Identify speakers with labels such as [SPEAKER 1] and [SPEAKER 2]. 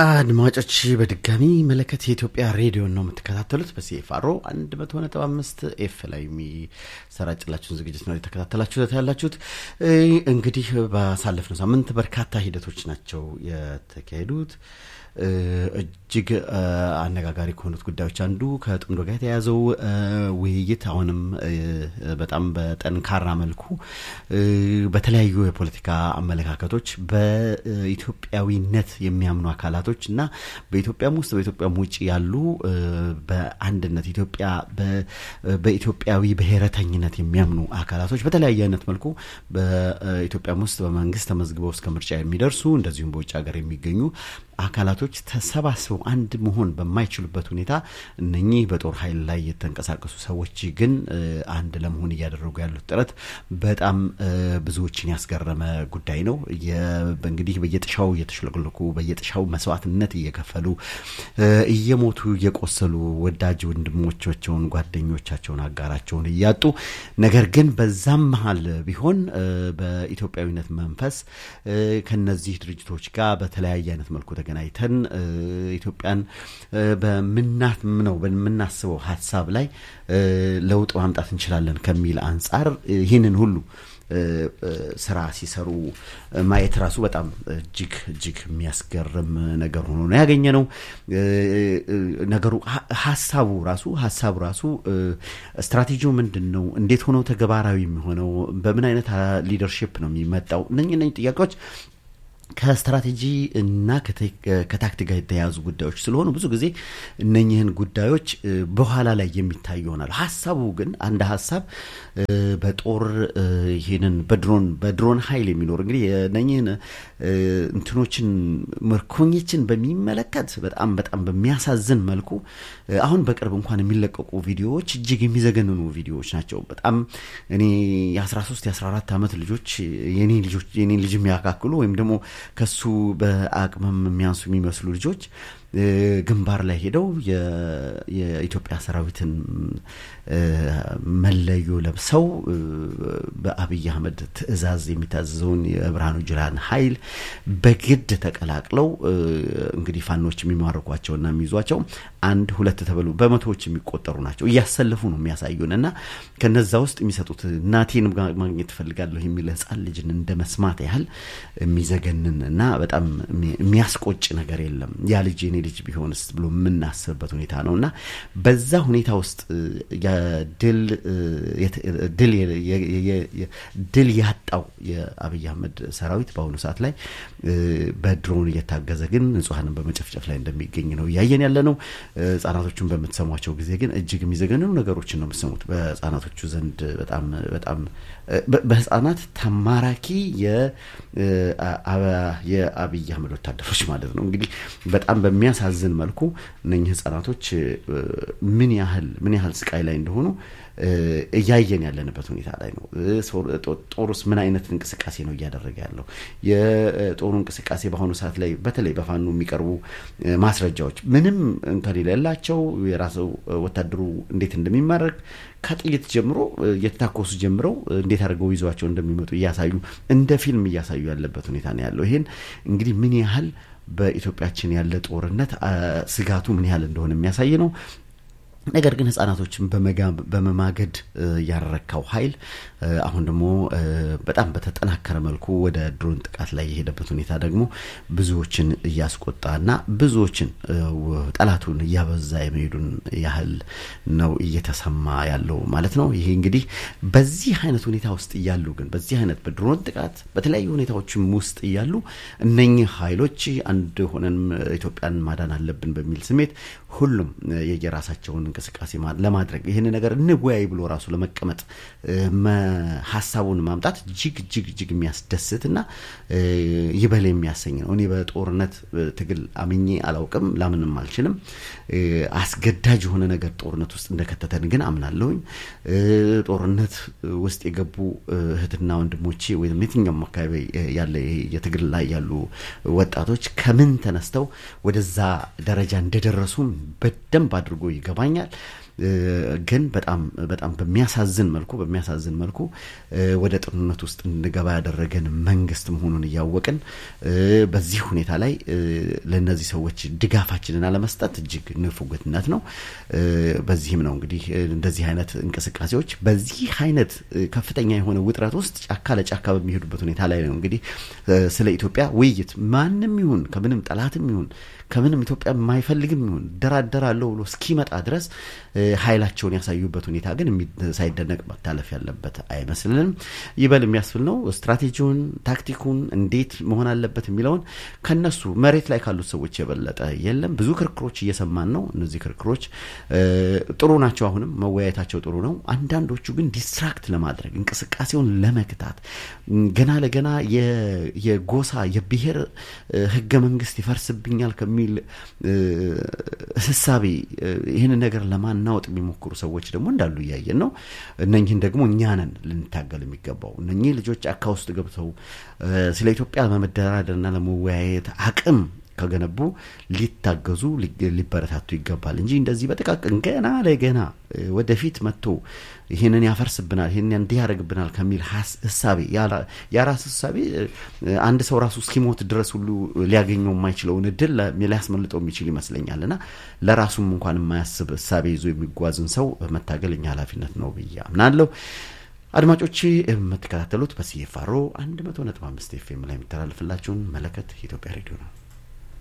[SPEAKER 1] አድማጮች በድጋሚ መለከት የኢትዮጵያ ሬዲዮን ነው የምትከታተሉት። በሲኤፍአሮ አንድ መቶ ነጥብ አምስት ኤፍ ላይ የሚሰራጭላችሁን ዝግጅት ነው የተከታተላችሁት ያላችሁት። እንግዲህ ባሳለፍነው ሳምንት በርካታ ሂደቶች ናቸው የተካሄዱት። እጅግ አነጋጋሪ ከሆኑት ጉዳዮች አንዱ ከጥምዶ ጋር የተያያዘው ውይይት አሁንም በጣም በጠንካራ መልኩ በተለያዩ የፖለቲካ አመለካከቶች በኢትዮጵያዊነት የሚያምኑ አካላቶች እና በኢትዮጵያም ውስጥ በኢትዮጵያም ውጭ ያሉ በአንድነት ኢትዮጵያ በኢትዮጵያዊ ብሔረተኝነት የሚያምኑ አካላቶች በተለያየ አይነት መልኩ በኢትዮጵያም ውስጥ በመንግስት ተመዝግበው እስከ ምርጫ የሚደርሱ እንደዚሁም በውጭ ሀገር የሚገኙ አካላቶች ተሰባስበው አንድ መሆን በማይችሉበት ሁኔታ እነኚህ በጦር ኃይል ላይ የተንቀሳቀሱ ሰዎች ግን አንድ ለመሆን እያደረጉ ያሉት ጥረት በጣም ብዙዎችን ያስገረመ ጉዳይ ነው። እንግዲህ በየጥሻው እየተሽለቀለቁ በየጥሻው መስዋዕትነት እየከፈሉ እየሞቱ እየቆሰሉ ወዳጅ ወንድሞቻቸውን፣ ጓደኞቻቸውን፣ አጋራቸውን እያጡ ነገር ግን በዛም መሀል ቢሆን በኢትዮጵያዊነት መንፈስ ከነዚህ ድርጅቶች ጋር በተለያየ አይነት መልኩ ተገናኝተን ኢትዮጵያን በምናምነው በምናስበው ሀሳብ ላይ ለውጥ ማምጣት እንችላለን ከሚል አንጻር ይህንን ሁሉ ስራ ሲሰሩ ማየት ራሱ በጣም እጅግ እጅግ የሚያስገርም ነገር ሆኖ ነው ያገኘ ነው። ነገሩ ሀሳቡ ራሱ ሀሳቡ ራሱ ስትራቴጂው ምንድን ነው? እንዴት ሆኖ ተግባራዊ የሚሆነው? በምን አይነት ሊደርሽፕ ነው የሚመጣው? እነኝህ እነኝህ ጥያቄዎች ከስትራቴጂ እና ከታክቲክ ጋር የተያያዙ ጉዳዮች ስለሆኑ ብዙ ጊዜ እነኝህን ጉዳዮች በኋላ ላይ የሚታይ ይሆናል። ሀሳቡ ግን አንድ ሀሳብ በጦር ይህንን በድሮን በድሮን ኃይል የሚኖር እንግዲህ እነኝህን እንትኖችን ምርኮኞችን በሚመለከት በጣም በጣም በሚያሳዝን መልኩ አሁን በቅርብ እንኳን የሚለቀቁ ቪዲዮዎች እጅግ የሚዘገንኑ ቪዲዮዎች ናቸው። በጣም እኔ የ13 የ14 ዓመት ልጆች የኔ ልጅ የሚያካክሉ ወይም ደግሞ ከሱ በአቅምም የሚያንሱ የሚመስሉ ልጆች ግንባር ላይ ሄደው የኢትዮጵያ ሰራዊትን መለዮ ለብሰው በአብይ አህመድ ትዕዛዝ የሚታዘዘውን የብርሃኑ ጁላን ኃይል በግድ ተቀላቅለው እንግዲህ ፋኖች የሚማርኳቸውና የሚይዟቸው አንድ ሁለት ተብሎ በመቶዎች የሚቆጠሩ ናቸው። እያሰለፉ ነው የሚያሳዩን እና ከነዛ ውስጥ የሚሰጡት እናቴን ማግኘት እፈልጋለሁ የሚል ሕፃን ልጅን እንደ መስማት ያህል የሚዘገንን እና በጣም የሚያስቆጭ ነገር የለም። ያ ልጅ የኔ ልጅ ቢሆንስ ብሎ የምናስብበት ሁኔታ ነው እና በዛ ሁኔታ ውስጥ ድል ያጣው የአብይ አህመድ ሰራዊት በአሁኑ ሰዓት ላይ በድሮን እየታገዘ ግን ንጹሐንን በመጨፍጨፍ ላይ እንደሚገኝ ነው እያየን ያለ ነው። ህጻናቶቹን በምትሰሟቸው ጊዜ ግን እጅግ የሚዘገንኑ ነገሮችን ነው የምትሰሙት። በህጻናቶቹ ዘንድ በጣም በጣም በህጻናት ተማራኪ የአብይ አህመድ ወታደሮች ማለት ነው እንግዲህ በጣም በሚያሳዝን መልኩ እነኚህ ህጻናቶች ምን ያህል ምን ያህል ስቃይ ላይ እንደሆኑ እያየን ያለንበት ሁኔታ ላይ ነው። ጦሩስ ምን አይነት እንቅስቃሴ ነው እያደረገ ያለው? የጦሩ እንቅስቃሴ በአሁኑ ሰዓት ላይ በተለይ በፋኖ የሚቀርቡ ማስረጃዎች ምንም እንከን የሌላቸው የራሱ ወታደሩ እንዴት እንደሚማረክ ከጥይት ጀምሮ እየተታኮሱ ጀምረው እንዴት አድርገው ይዘዋቸው እንደሚመጡ እያሳዩ እንደ ፊልም እያሳዩ ያለበት ሁኔታ ነው ያለው። ይሄን እንግዲህ ምን ያህል በኢትዮጵያችን ያለ ጦርነት ስጋቱ ምን ያህል እንደሆነ የሚያሳይ ነው። ነገር ግን ህጻናቶችን በመማገድ ያረካው ኃይል አሁን ደግሞ በጣም በተጠናከረ መልኩ ወደ ድሮን ጥቃት ላይ የሄደበት ሁኔታ ደግሞ ብዙዎችን እያስቆጣና ብዙዎችን ጠላቱን እያበዛ የመሄዱን ያህል ነው እየተሰማ ያለው ማለት ነው። ይሄ እንግዲህ በዚህ አይነት ሁኔታ ውስጥ እያሉ ግን በዚህ አይነት በድሮን ጥቃት በተለያዩ ሁኔታዎችም ውስጥ እያሉ እነኚህ ኃይሎች አንድ ሆነን ኢትዮጵያን ማዳን አለብን በሚል ስሜት ሁሉም የየራሳቸውን እንቅስቃሴ ለማድረግ ይህን ነገር እንወያይ ብሎ ራሱ ለመቀመጥ ሀሳቡን ማምጣት እጅግ እጅግ እጅግ የሚያስደስትና ይበል የሚያሰኝ ነው። እኔ በጦርነት ትግል አምኜ አላውቅም፣ ላምንም አልችልም። አስገዳጅ የሆነ ነገር ጦርነት ውስጥ እንደከተተን ግን አምናለሁኝ። ጦርነት ውስጥ የገቡ እህትና ወንድሞቼ ወይም የትኛውም አካባቢ ያለ የትግል ላይ ያሉ ወጣቶች ከምን ተነስተው ወደዛ ደረጃ እንደደረሱም በደንብ አድርጎ ይገባኛል። ግን በጣም በጣም በሚያሳዝን መልኩ በሚያሳዝን መልኩ ወደ ጦርነት ውስጥ እንድገባ ያደረገን መንግስት መሆኑን እያወቅን በዚህ ሁኔታ ላይ ለእነዚህ ሰዎች ድጋፋችንን አለመስጠት እጅግ ንፉግነት ነው። በዚህም ነው እንግዲህ እንደዚህ አይነት እንቅስቃሴዎች በዚህ አይነት ከፍተኛ የሆነ ውጥረት ውስጥ ጫካ ለጫካ በሚሄዱበት ሁኔታ ላይ ነው እንግዲህ ስለ ኢትዮጵያ ውይይት ማንም ይሁን ከምንም ጠላትም ይሁን ከምንም ኢትዮጵያ የማይፈልግም ይሁን ደራደራለሁ ብሎ እስኪመጣ ድረስ ኃይላቸውን ያሳዩበት ሁኔታ ግን ሳይደነቅ መታለፍ ያለበት አይመስልንም። ይበል የሚያስብል ነው። ስትራቴጂውን፣ ታክቲኩን እንዴት መሆን አለበት የሚለውን ከነሱ መሬት ላይ ካሉት ሰዎች የበለጠ የለም። ብዙ ክርክሮች እየሰማን ነው። እነዚህ ክርክሮች ጥሩ ናቸው። አሁንም መወያየታቸው ጥሩ ነው። አንዳንዶቹ ግን ዲስትራክት ለማድረግ እንቅስቃሴውን ለመግታት ገና ለገና የጎሳ የብሔር ህገ መንግስት ይፈርስብኛል ከሚ የሚል ህሳቤ ይህንን ነገር ለማናወጥ የሚሞክሩ ሰዎች ደግሞ እንዳሉ እያየን ነው። እነኝህን ደግሞ እኛ ነን ልንታገል የሚገባው። እነኚህ ልጆች ጫካ ውስጥ ገብተው ስለ ኢትዮጵያ ለመደራደርና ለመወያየት አቅም ከገነቡ ሊታገዙ ሊበረታቱ ይገባል እንጂ እንደዚህ በጥቃቅን ገና ለገና ወደፊት መጥቶ ይህንን ያፈርስብናል፣ ይህንን እንዲህ ያደርግብናል ከሚል ህሳቤ የራስ ህሳቤ አንድ ሰው ራሱ እስኪሞት ድረስ ሁሉ ሊያገኘው የማይችለውን እድል ሊያስመልጠው የሚችል ይመስለኛል እና ለራሱም እንኳን የማያስብ ህሳቤ ይዞ የሚጓዝን ሰው መታገል እኛ ኃላፊነት ነው ብዬ አምናለሁ። አድማጮች የምትከታተሉት በሲኤፍአር 100.5 ኤፍኤም ላይ የሚተላለፍላችሁን መለከት የኢትዮጵያ ሬዲዮ ነው።